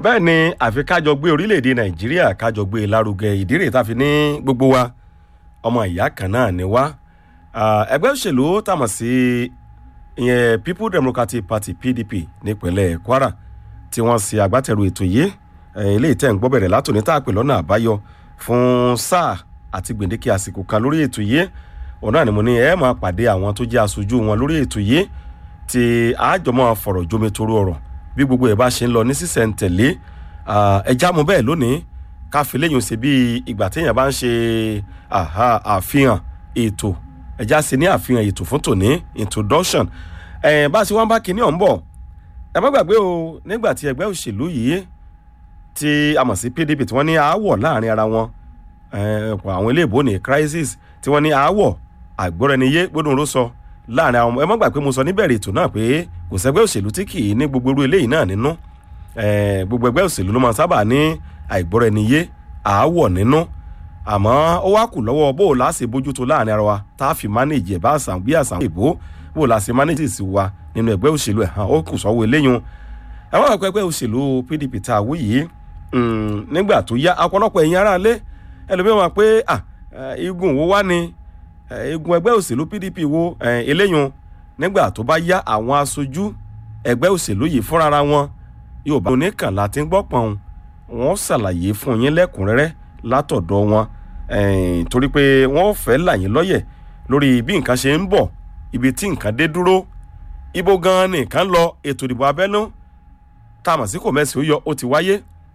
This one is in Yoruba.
bẹ́ẹ̀ ni àfi kájọ gbé orílẹ̀-èdè nàìjíríà kájọ gbé e lárugẹ ìdí rèé tá a fi ní gbogbo wa ọmọ ìyá kan náà ni wá ẹgbẹ́ òṣèlú tàmọ̀ sí ìyẹn people democratic party pdp nípínlẹ̀ kwara tí wọ́n ṣe agbátẹrù ètò yìí eléyìí tẹ̀ ń gbọ́ bẹ̀rẹ̀ látòní tá a pè lọ́nà àbáyọ fún sáà àti gbèǹdéke àsìkò kan lórí ètò yìí òun náà ni mo ní ẹ máa pàdé àwọn tó jẹ́ aṣojú wọn lórí ètò yìí tí àjọmọ́ fọ̀rọ̀ jomitoro ọ̀rọ̀ bí gbogbo ẹ̀ bá ṣe ń lọ ní sísẹ̀ntẹ̀lé ẹja mu bẹ́ẹ̀ lónìí ká fi léyìn ṣe bí ìgbà téèyàn bá ń ṣe àfihàn ètò ẹja ṣe ní àfihàn ètò fún tòní introduction ẹ̀ bá a ṣe wọ́n bá kinní ọ̀hún bọ̀ ẹ má gbàgbé o nígbà tí ẹgbẹ́ òṣèlú yìí tí a mọ̀ sí pdp tí wọ́n ní aáwọ̀ láàrin ara wọn àwọn ilé ìbò ní crisis tí wọ́n ní aáwọ̀ àgbọ́rẹ́niyé gbódùn ló sọ láàrin àwọn ẹ má gbà pé mo sọ níbẹ̀rẹ̀ ètò náà pé kò sẹ́gbẹ́ òṣèlú tí kì í ní gbogbo irú eléyìí náà nínú gbogbo ẹgbẹ́ òṣèlú ló máa sábà ní àìgbọ́rẹ́niyé àáwọ̀ nínú àmọ́ ó wá kù lọ́wọ́ bó o láṣẹ bójútó láàrin ara wa tá a fi manage ẹ̀ bá àṣà bí àṣà ìbò bó o láṣẹ manage sí wa nínú ẹgbẹ́ òṣèlú ẹ̀ hàn ó kù sọ́wọ́ eléyìí ẹ má gbà pé ẹgbẹ́ òṣèlú pdp tá a wú yìí nígbà tó yá ọ̀pọ̀lọpọ̀ ẹ̀yin aráalé ẹlòmíràn wà pé igun wo wá ni igun ẹgbẹ́ òṣèlú pdp wo eléyìí nígbà tó bá yá àwọn aṣojú ẹgbẹ́ òṣèlú yìí fúnra wọn yóò bá oníkànlá tí ń gbọ́ pọ̀n wọ́n ṣàlàyé fún yín lẹ́kùnrẹ́rẹ́ látọ̀dọ̀ wọn torí pé wọ́n fẹ́ là yín lọ́yẹ̀ lórí bí nǹkan ṣe ń bọ̀ ibi tí nǹkan dé dúró ibo gan-an nìkan lọ ètò ìdìbò abẹ́nú tá a mọ̀ sí kò mẹ́sì ó yọ ó ti wáyé